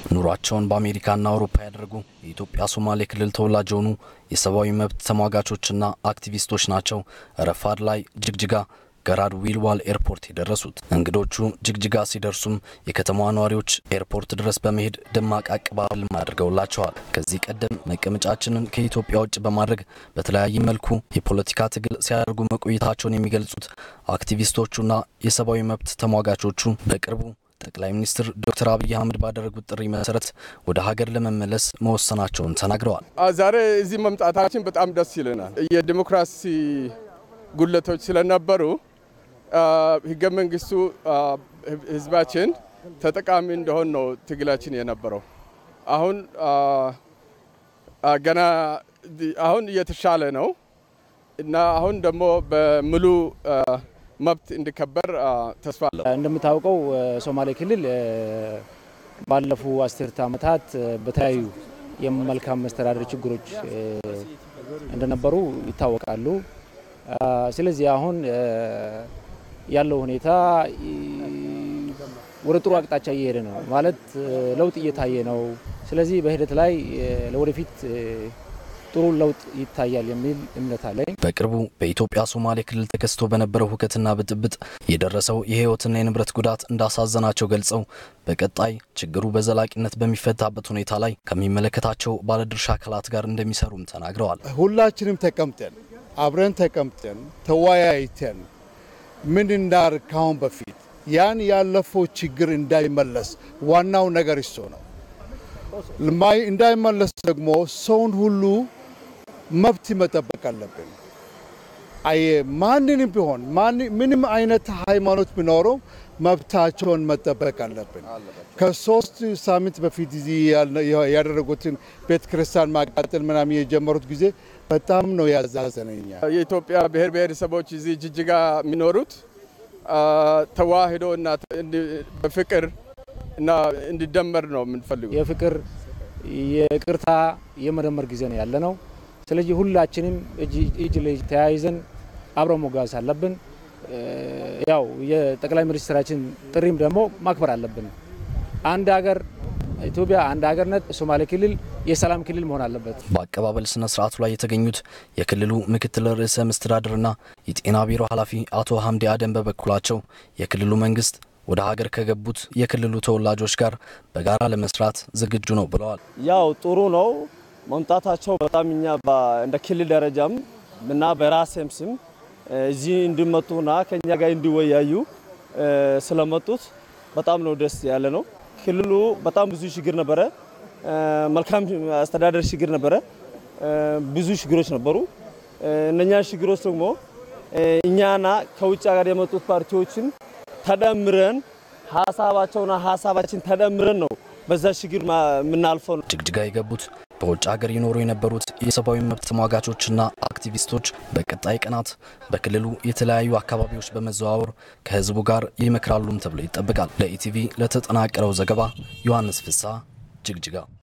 ኑሯቸውን በአሜሪካና አውሮፓ ያደረጉ የኢትዮጵያ ሶማሌ ክልል ተወላጅ የሆኑ የሰብአዊ መብት ተሟጋቾችና አክቲቪስቶች ናቸው ረፋድ ላይ ጅግጅጋ ገራድ ዊልዋል ኤርፖርት የደረሱት። እንግዶቹ ጅግጅጋ ሲደርሱም የከተማዋ ነዋሪዎች ኤርፖርት ድረስ በመሄድ ደማቅ አቀባበል አድርገውላቸዋል። ከዚህ ቀደም መቀመጫችንን ከኢትዮጵያ ውጭ በማድረግ በተለያየ መልኩ የፖለቲካ ትግል ሲያደርጉ መቆየታቸውን የሚገልጹት አክቲቪስቶቹና የሰብአዊ መብት ተሟጋቾቹ በቅርቡ ጠቅላይ ሚኒስትር ዶክተር አብይ አህመድ ባደረጉት ጥሪ መሰረት ወደ ሀገር ለመመለስ መወሰናቸውን ተናግረዋል። ዛሬ እዚህ መምጣታችን በጣም ደስ ይለናል። የዲሞክራሲ ጉለቶች ስለነበሩ ህገ መንግስቱ ህዝባችን ተጠቃሚ እንደሆን ነው ትግላችን የነበረው። አሁን ገና አሁን እየተሻለ ነው እና አሁን ደግሞ በሙሉ መብት እንዲከበር ተስፋ አለው። እንደምታውቀው ሶማሌ ክልል ባለፉ አስርተ ዓመታት በተለያዩ የመልካም መስተዳደር ችግሮች እንደነበሩ ይታወቃሉ። ስለዚህ አሁን ያለው ሁኔታ ወደ ጥሩ አቅጣጫ እየሄደ ነው ማለት ለውጥ እየታየ ነው። ስለዚህ በሂደት ላይ ለወደፊት ጥሩ ለውጥ ይታያል የሚል እምነት አለኝ። በቅርቡ በኢትዮጵያ ሶማሌ ክልል ተከስቶ በነበረው ሁከትና ብጥብጥ የደረሰው የህይወትና የንብረት ጉዳት እንዳሳዘናቸው ገልጸው በቀጣይ ችግሩ በዘላቂነት በሚፈታበት ሁኔታ ላይ ከሚመለከታቸው ባለድርሻ አካላት ጋር እንደሚሰሩም ተናግረዋል። ሁላችንም ተቀምጠን አብረን ተቀምጠን ተወያይተን ምን እንዳር ካሁን በፊት ያን ያለፈው ችግር እንዳይመለስ ዋናው ነገር እሱ ነው። እንዳይመለስ ደግሞ ሰውን ሁሉ መብት መጠበቅ አለብን። አየ ማንንም ቢሆን ምንም አይነት ሃይማኖት ቢኖረው መብታቸውን መጠበቅ አለብን። ከሶስት ሳምንት በፊት እዚህ ያደረጉትን ቤተ ክርስቲያን ማቃጠል ምናምን የጀመሩት ጊዜ በጣም ነው ያዛዘነኛ። የኢትዮጵያ ብሔር ብሔረሰቦች እዚህ ጅጅጋ የሚኖሩት ተዋህዶ እና በፍቅር እና እንዲደመር ነው የምንፈልገው። የፍቅር የቅርታ የመደመር ጊዜ ነው ያለ ነው። ስለዚህ ሁላችንም እጅ ለእጅ ተያይዘን አብረን መጓዝ አለብን። ያው የጠቅላይ ሚኒስትራችን ጥሪም ደግሞ ማክበር አለብን። አንድ ሀገር ኢትዮጵያ አንድ ሀገርነት፣ ሶማሌ ክልል የሰላም ክልል መሆን አለበት። በአቀባበል ስነ ስርዓቱ ላይ የተገኙት የክልሉ ምክትል ርዕሰ መስተዳድርና የጤና ቢሮ ኃላፊ አቶ ሀምዲ አደም በበኩላቸው የክልሉ መንግስት ወደ ሀገር ከገቡት የክልሉ ተወላጆች ጋር በጋራ ለመስራት ዝግጁ ነው ብለዋል። ያው ጥሩ ነው መምጣታቸው በጣም እኛ እንደ ክልል ደረጃም እና በራሴም ስም እዚህ እንዲመጡና ከኛ ጋር እንዲወያዩ ስለመጡት በጣም ነው ደስ ያለ ነው። ክልሉ በጣም ብዙ ችግር ነበረ። መልካም አስተዳደር ችግር ነበረ። ብዙ ችግሮች ነበሩ። እነኛ ችግሮች ደግሞ እኛና ከውጭ ሀገር የመጡት ፓርቲዎችን ተደምረን ሀሳባቸውና ሀሳባችን ተደምረን ነው በዛ ችግር የምናልፈው። ጅግጅጋ የገቡት በውጭ ሀገር ይኖሩ የነበሩት የሰብአዊ መብት ተሟጋቾችና አክቲቪስቶች በቀጣይ ቀናት በክልሉ የተለያዩ አካባቢዎች በመዘዋወር ከህዝቡ ጋር ይመክራሉም ተብሎ ይጠበቃል። ለኢቲቪ ለተጠናቀረው ዘገባ ዮሐንስ ፍሳ ጅግጅጋ